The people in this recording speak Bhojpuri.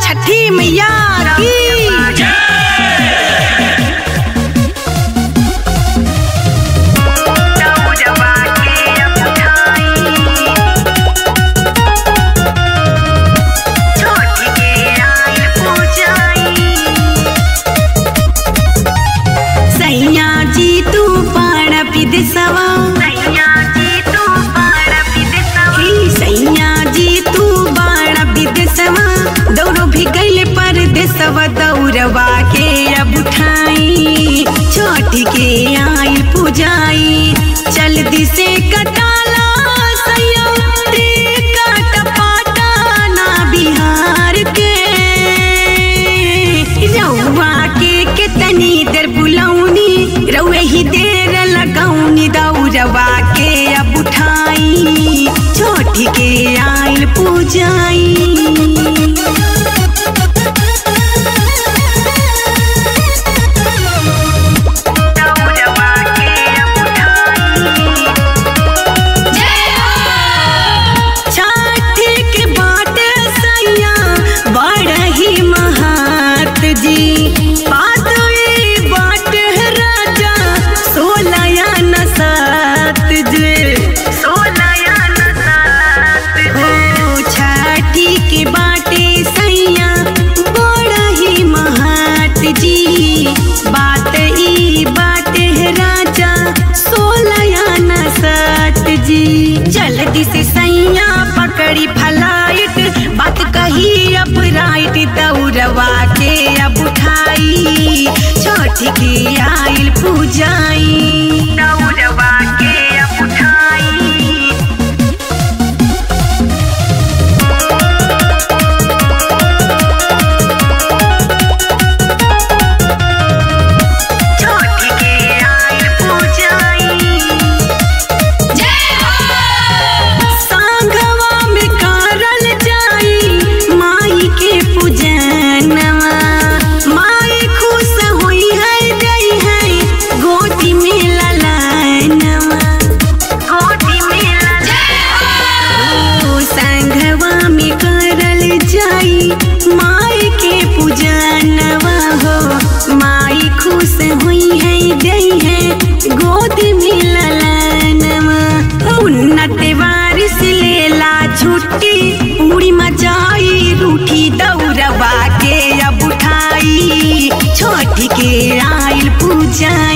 छठी मैया की सैया जी तू पाण विदेशवा हे सैया जी तू बाण विदेशवा दौड़ो भी गईले परदेशवा दौड़वा के अब उठाई छोटी के आई पुजाई चल दिसे कटाला सैया रे काट पाटाना बिहार के रउआ के कितनी देर बुलौनी रउए ही देर लगौनी दौड़वा के अब उठाई छोटी के आइल पूजाई छठी के बाट सैया बड़ ही महात जी पातवी बाट है राजा सोलया न सात जी ओ छठी के बाटे सैया बड़ ही महात जी बात ई बाटे है राजा सोलया न सात जी जल्दी से सैया पकड़ी फलाइट बात कही अब राइट दौड़वा के अब उठाई छोट के आइल पूजाई दौड़वा के अब उठाई छोटी के आइल पूजाई सांगवा में करल जाई माई के पूजनवा माई खुश होई है गई है गोदी में ललनवा गोदी में ओ संघवा में करल जाई माई के पूजनवा हो माई खुश हुई है गई है गोदी में ललनवा उन्नत वारिस लेला छुट्टी उड़ी मचाई रूठी दौड़वा के अब उठाई छोटी के आइल पूजा